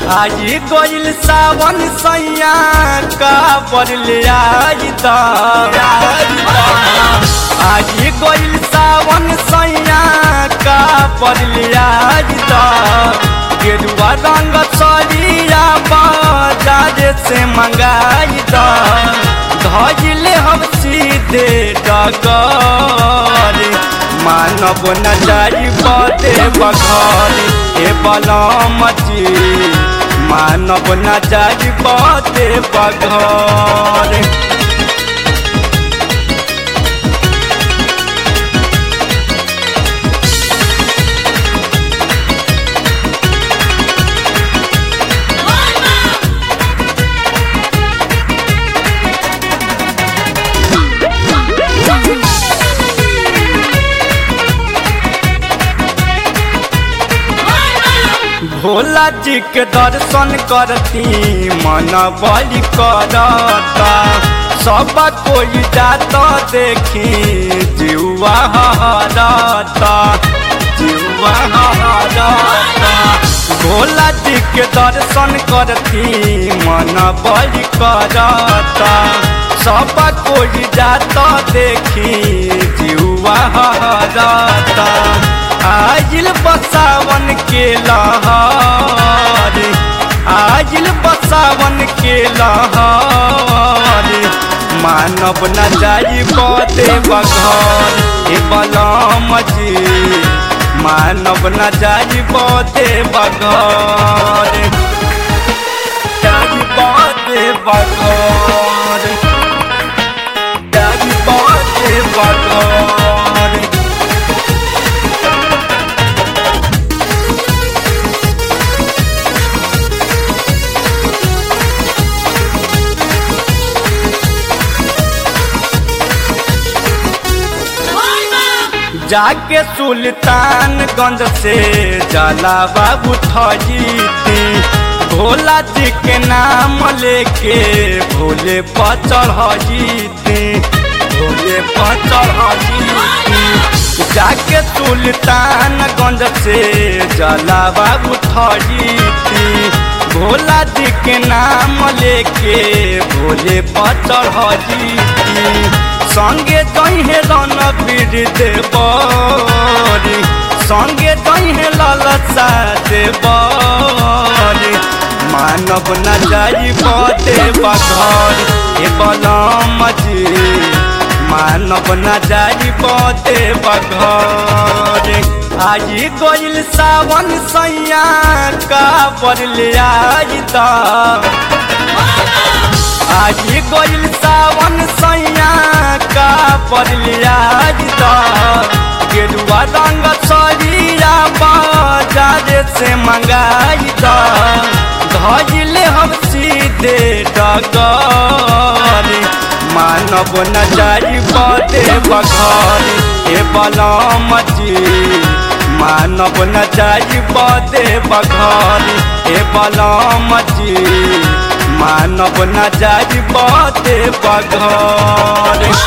आई गइल सावन सैया का बरले आई दा आई गइल सावन सैया का बरले आई दा गेरुआ रंग सरिया बाजार से मंगाई दा धजिले हम सीधे डगर मानव न जाई बदे बघर ए बलमची मानव न जाई बदे बघर भोला जी के दर्शन करती मन बलि करता सब कोई जाता देखी जीवा हरता जीवा हरता भोला जी के दर्शन करती मन बलि करता सब कोई जाता देखी जीवा हरता आजिल बसावन के लहर आजिल बसावन के लहर मानव न जाई बदे बघर ए बलम जी मानव न जाई बदे बघर जाई बदे बघर जाई बदे बघर जाके सुल्तानगंज से जाला बाबू थजीती भोला जी के नाम लेके भोले पचड़ हजीती भोले पचड़ हजीती जाके सुल्तानगंज से जाला बाबू थजीती भोला जी के नाम लेके भोले पचड़ हजीती संगे जहे रणबीर देवरी संगे जहे ललसा देवरी मानव न जाई बदे बघर ए बलम जी मानव न जाई बदे बघर आई गइल सावन सैया का बरले आई दा आई गइल सावन सैया का बरलिया दा गेरुआ रंग सरिया बाजार से मंगाई दा धजिले हम सीधे डगर मानव न जाई बदे बघर ए बलम जी मानव न जाई बदे बघर ए बलम जी मानव न जाई बदे बघर